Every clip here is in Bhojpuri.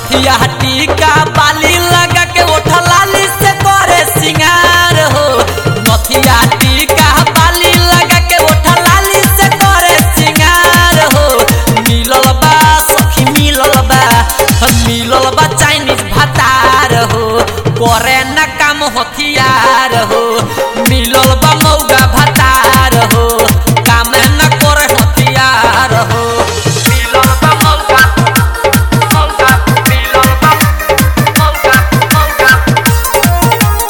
नथिया टीका बाली लगा के ओठा लाली से करे सिंगार हो नथिया टीका बाली लगा के ओठा लाली से करे सिंगार हो मिलल बा सखी मिलल बा मिलल बा चाइनीज भातार हो करे न काम हथियार हो मिलल बा मौगा भातार हो काम न करे हथियार हो मिलल बा मौगा मौगा मिलल बा मौगा मौगा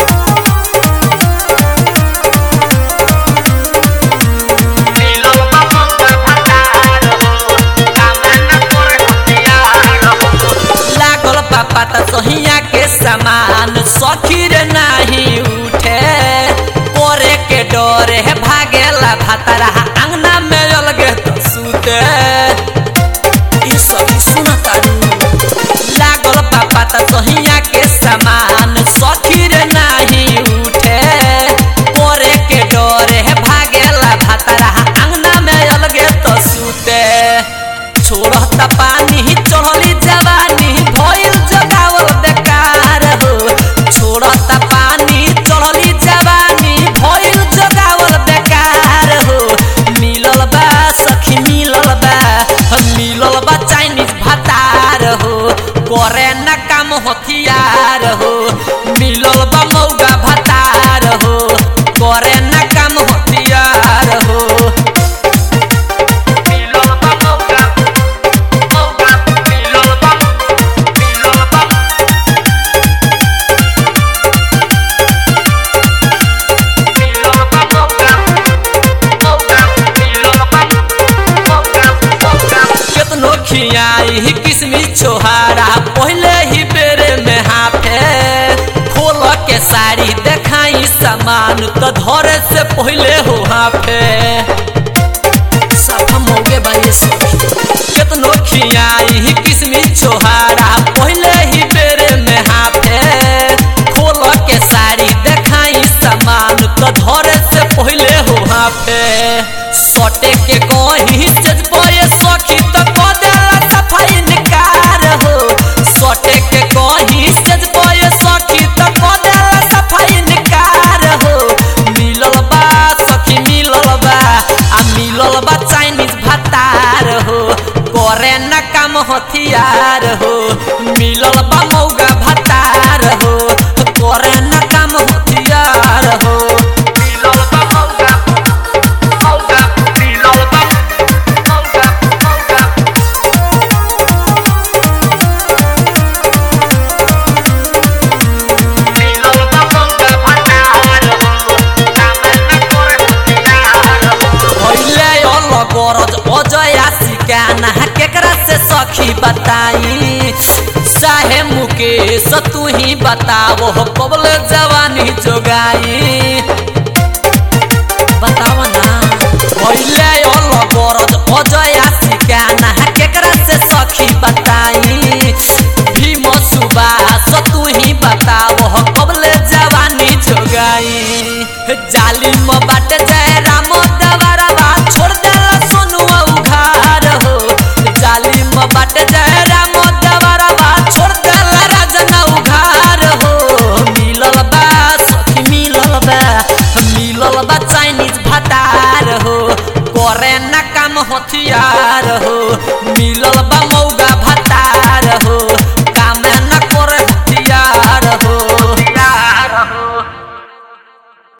मिलल बा मौगा भातार हो काम न करे हथियार हो लागल पापा त सहिया के समान सखीर नाही उठे करे के डरे भागेला भातरा अंगना में अलगे त सुते ई सब सुना तारू लागल पापा त सहिया के समान सखीर नाही उठे करे के डरे भागेला भातरा अंगना में अलगे त सुते छोड़त पानी चढ़ली जवानी भइल जगावल बेकार हो छोड़त पानी चढ़ली जवानी भइल जगावल बेकार हो मिलल बा सखी मिलल बा मिलल बा चाइनीज भातार हो करे न काम हथियार हो मिलल बा मौगा भातार हो करे न काम हथियार हो मिलल बा मौगा मौगा मिलल बा मिलल बा मिलल बा मौगा मौगा मिलल बा मौगा मौगा केतनो खियाई किसमिस छोहारा पहले ही बेरे में हाफे खोल के साड़ी देखाई सामान तो धरे से पहले हो हाफे सब मौगे बाई सखी केतनो खियाई किसमिस छोहारा पहले ही बेरे में हाफे खोल के साड़ी देखाई सामान तो धरे से पहले हो हाफे सटे के कहीं से पये सखी तो कह देला सफाई निकार हो सटे के कहीं से पये सखी तो कह देला सफाई निकार हो मिलल बा सखी मिलल बा आ मिलल बा चाइनीज भातार हो करे न काम हथियार हो मिलल बा मौगा भातार हो करे न काम हथियार हो मिलल बा मौगा मौगा मिलल बा मौगा मौगा मिलल बा मौगा भातार हो काम न करे हथियार हो भइले अल गरज अजया सिकाना केकरा से सखी बताई चाहे मुकेश तू ही बताओ कबल जवानी जोगाई बताव ना भइले अल गरज अजया सिकाना केकरा से सखी बताई भीम सुबास तू ही बताओ कबले जवानी जोगाई जालिम बाटे जय राम दवारवा छोड़ देला सोनुआ उघार हो जालिम बाटे जय राम दवारवा छोड़ देला राजना उघार हो मिलल बा सखी मिलल बा मिलल बा चाइनीज भातार हो करे न काम हथियार हो मिलल बा